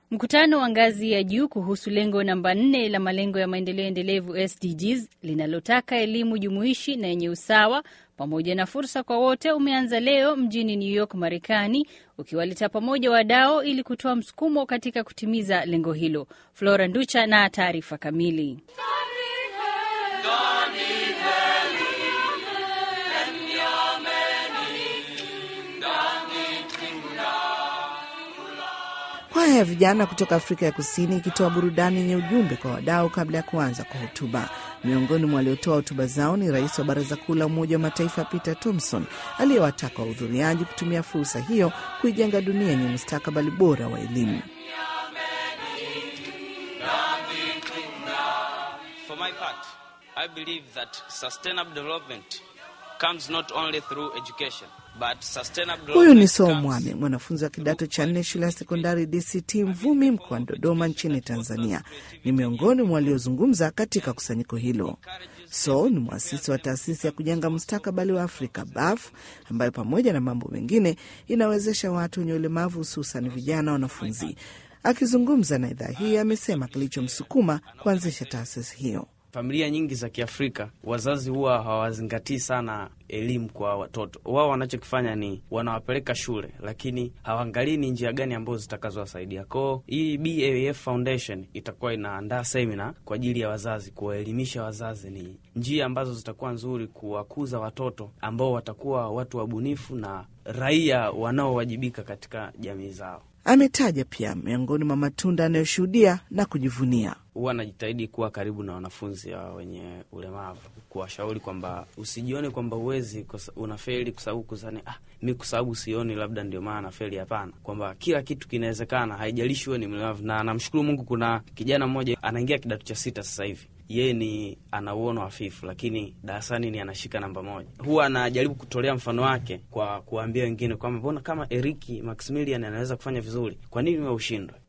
Mkutano wa ngazi ya juu kuhusu lengo namba nne la malengo ya maendeleo endelevu SDGs linalotaka elimu jumuishi na yenye usawa pamoja na fursa kwa wote umeanza leo mjini New York, Marekani, ukiwaleta pamoja wadau ili kutoa msukumo katika kutimiza lengo hilo. Flora Nducha na taarifa kamili. Kwaya ya vijana kutoka Afrika ya Kusini ikitoa burudani yenye ujumbe kwa wadau kabla ya kuanza kwa hotuba. Miongoni mwa waliotoa hotuba zao ni rais wa Baraza Kuu la Umoja wa Mataifa Peter Thompson aliyewataka wahudhuriaji kutumia fursa hiyo kuijenga dunia yenye mustakabali bora wa elimu. For my part, I believe that sustainable development comes not only through education, but sustainable Huyu ni development So comes Mwame, mwanafunzi wa kidato cha nne shule ya sekondari DCT Mvumi mkoani Dodoma nchini Tanzania. Ni miongoni mwa waliozungumza katika kusanyiko hilo. So ni mwasisi wa taasisi ya kujenga mustakabali wa Afrika BAF, ambayo pamoja na mambo mengine inawezesha watu wenye ulemavu hususan vijana wanafunzi. Akizungumza na idhaa hii, amesema kilichomsukuma kuanzisha taasisi hiyo. Familia nyingi za Kiafrika wazazi huwa hawazingatii sana elimu kwa watoto wao. Wanachokifanya ni wanawapeleka shule, lakini hawaangalii ni njia gani ambazo zitakazowasaidia. Koo hii BAF Foundation itakuwa inaandaa semina kwa ajili ya wazazi, kuwaelimisha wazazi ni njia ambazo zitakuwa nzuri kuwakuza watoto ambao watakuwa watu wabunifu na raia wanaowajibika katika jamii zao. Ametaja pia miongoni mwa matunda anayoshuhudia na kujivunia huwa najitahidi kuwa karibu na wanafunzi wa wenye ulemavu, kuwashauri kwamba usijione kwamba uwezi unafeli kwa sababu kusani, ah, mi kwa sababu sioni labda ndio maana nafeli. Hapana, kwamba kila kitu kinawezekana, haijalishi huwe ni mlemavu. Na namshukuru Mungu, kuna kijana mmoja anaingia kidato cha sita sasa hivi yeye ni ana uono hafifu, lakini darasani ni anashika namba moja. Huwa anajaribu kutolea mfano wake kwa kuwaambia wengine kwamba mbona kama Eriki Maximilian anaweza kufanya vizuri, kwa nini wewe ushindwe?